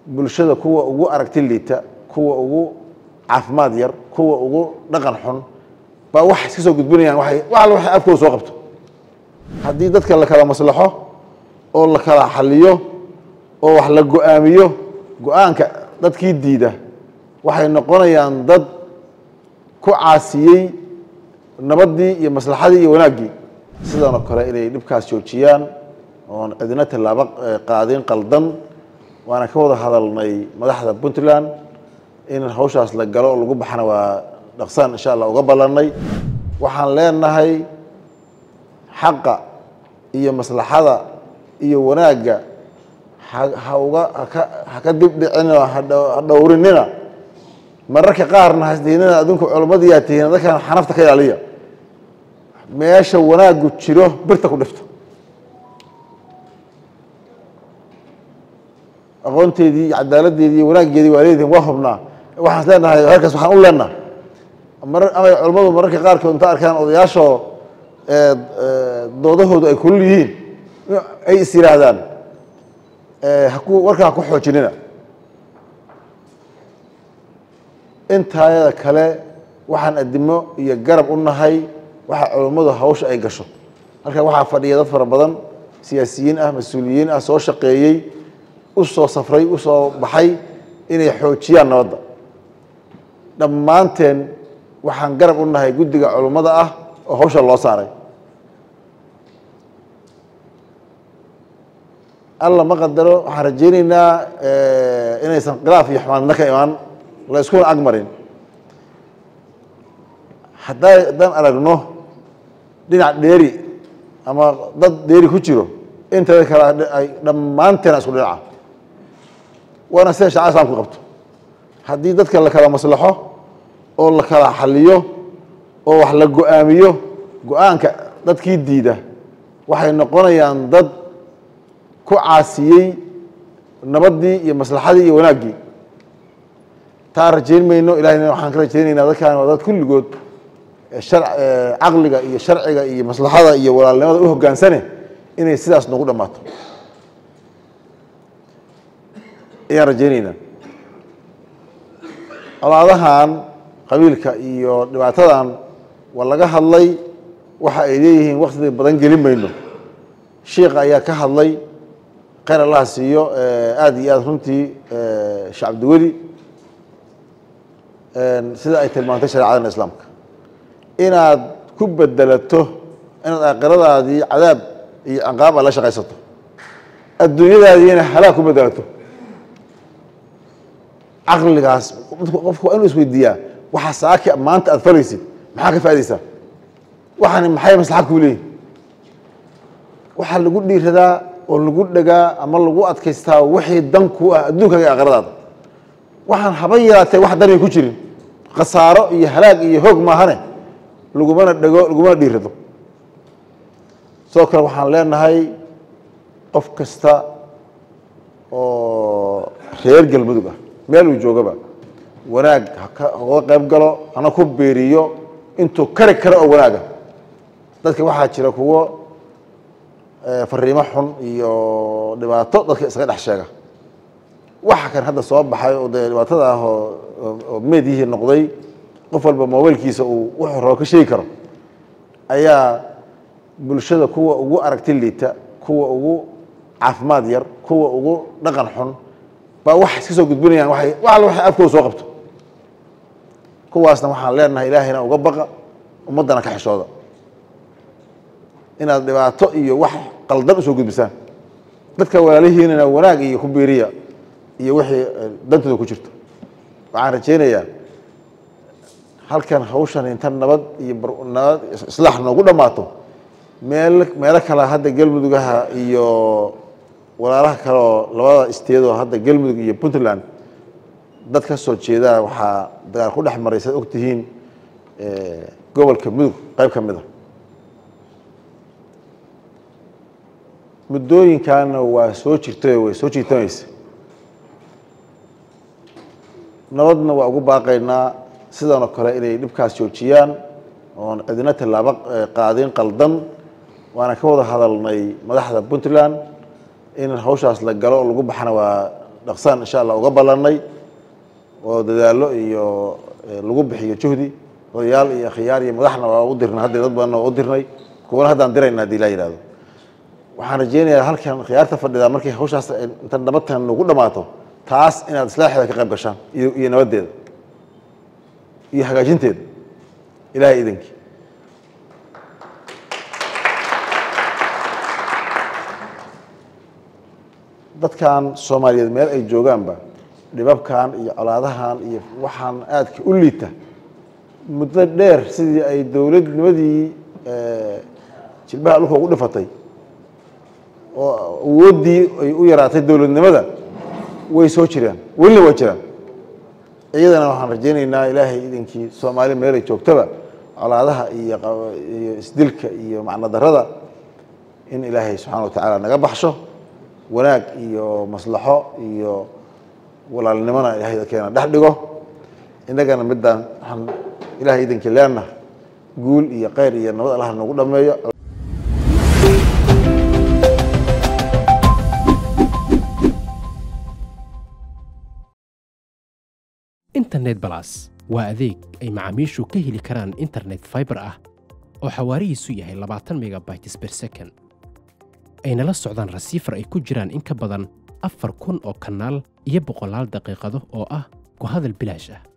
bulshada kuwa ugu aragti liita kuwa ugu caafimaad yar kuwa ugu dhaqan xun baa wax iska soo gudbinayaan waay wax alla waxay afkooda soo qabto haddii dadka la kala maslaxo oo la kala xaliyo oo wax la go-aamiyo go-aanka dadkii diida waxay noqonayaan dad ku caasiyey nabaddii iyo maslaxadii iyo wanaaggii sidan oo kale inay dhibkaas joojiyaan oon cidina tallaabo qaadin qaldan waana ka wada hadalnay madaxda puntland in hawshaas la galo oo lagu baxana waa dhaqsaan insha allah uga ballannay waxaan leenahay xaqa iyo maslaxada iyo wanaagga ha uga haka haka dibdhicinoo ha dhowrinina mararka qaarna hasdiinina adinku culimmadiyaa tihiin dadkan xanafta ka ilaaliya meesha wanaaggu jiro birta ku dhifta aqoonteedii iyo cadaaladdeedii iyo wanaaggeedii waa leedihin waa hubnaa waxaan leenahay halkaas waxaan u leenaha mar amay culimmadu mararka qaarkood inta arkaan odayaashoo doodahoodu ay kulul yihiin ay is yihaahdaan haku warkaa haku xoojinina intaayada kale waxaan adimo iyo garab u nahay waxa culimmadu hawsha ay gasho halkan waxaa fadhiya dad fara badan siyaasiyiin ah mas-uuliyiin ah soo shaqeeyey u soo safray u soo baxay inay xoojiyaan nabadda dhammaanteen waxaan garab u nahay guddiga culimmada ah oo hawsha loo saaray alla ma qadaro waxaan rajaynaynaa inaysan khilaaf iyo xumaadna ka imaan la iskuna agmarin haddaa haddaan aragno dhinac dheeri ama dad dheeri ku jiro inteeda kale ay dhammaanteena isku dhinaca waana sida shacaa islamku qabto haddii dadka la kala maslaxo oo la kala xaliyo oo wax la go-aamiyo go-aanka dadkii diida waxay noqonayaan dad ku caasiyey nabaddii iyo maslaxadii iyo wanaaggii taa rajayn mayno ilahayna waxaan ka rajaynaynaa dadkan waa dad kulligood caqliga iyo sharciga iyo maslaxada iyo walaalnimada u hoggaansane inay sidaas nagu dhammaato ayaan rajaynaynaa colaadahan qabiilka iyo dhibaatadan waa laga hadlay waxa ay leeyihiin wakti badan gelin mayno sheikha ayaa ka hadlay khayr allaha siiyo aada iyo aada runtii sheekh cabdiweli sida ay tilmaantay shareecadana islaamka inaad ku bedelato inaad aakhiradaadii cadaab iyo ciqaab aad la shaqaysato adduunyadaadiina halaag ku bedelato caqligaas qofku waa inuu isweydiiyaa waxa saaki maanta aad falaysid maxaa ka faa'idaysaa waxaani maxay maslaxa kuu leeyihin waxaa lagu dhiiradaa oo lagu dhegaa ama lagu adkaystaa wixii dan ku ah adduunkaaga aakhiradaada waxaan haba yaraatee wax danay ku jirin khasaaro iyo halaag iyo hoog maahane lagumana dhego lagumana dhiirado sidoo kale waxaan leenahay qof kasta oo reer galmudug ah meel uu joogaba wanaag haka hoga qayb galo hana ku beeriyo intuu kari karo oo wanaaga dadka waxaa jira kuwo fariimo xun iyo dhibaato dadka iskaga dhex sheega waxa kan hadda soo baxay oo dee dhibaatada ah oo meedyihii noqday qof walba mobaylkiisa uu wuxuu rabo ka sheegi karo ayaa bulshada kuwa ugu aragti liita kuwa ugu caafimaad yar kuwa ugu dhaqan xun baa wax iska soo gudbinayaan waay wax alla waxay afkooda soo qabto kuwaasna waxaan leenahay ilaahayna uga baqa ummaddana ka xishooda inaad dhibaato iyo wax qaldan usoo gudbisaan dadka walaalihiinana wanaag iyo ku biiriya iyo wixii dantooda ku jirto waxaan rajaynayaa halkan hawshan inta nabad iyo nabad islaax noogu dhammaato meel meelo kale hadda galmudugaha iyo walaalaha kale oo labada isteedoo hadda galmudug iyo puntland dad ka soo jeedaa waxaa dagaal ku dhex maray saad ogtihiin gobolka mudug qayb ka mid a muddooyinkaana waa soo jirtay way soo jiitamaysa nabadna waa ugu baaqaynaa sidan oo kale inay dhibkaas joojiyaan oon cidina tallaabo qaadin qaldan waana ka wada hadalnay madaxda puntland in hawshaas la galo oo lagu baxana waa dhaqsaan insha allah uga ballannay oo dadaallo iyo lagu bixiyo juhdi odayaal iyo khiyaar iyo madaxna waa u dirnay hadda dad badanna waa u dirnay kuwana haddaan dirayna hadii laa yihahdo waxaan rajeynayaa halkan khiyaarta fadhida markay hawshaas inta nabadtan nagu dhammaato taas inaad islaaxeeda ka qayb gashaan iyo iyo nabaddeeda iyo hagaajinteeda ilahay idankii dadkan soomaaliyeed meel ay joogaanba dhibabkan iyo colaadahan iyo waxaan aadka u liita muddo dheer sidii ay dowladnimadii jilbaha dhulka ugu dhifatay oo awooddii ay u yaraatay dowladnimada way soo jiraan welina waa jiraan iyadana waxaan rajeynaynaa ilaahay idankii soomaali meelay joogtaba colaadaha iyo iyo isdilka iyo macno darada in ilaahay subxana wa tacaala naga baxsho wanaag iyo maslaxo iyo walaalnimona ilahay dadkeena dhex dhigo innagana midaan waxaan ilahay idankii leenaha guul iyo kheyr iyo nabad allah nagu dhameeyo internet balas waa adeeg ay macaamiishu ka heli karaan internet fiber ah oo xawaarihiisu yahay labaatan megabytes per second ayna la socdaan rasiifar ay ku jiraan in ka badan afar kun oo kanaal iyo boqolaal daqiiqado oo ah ku hadal bilaash ah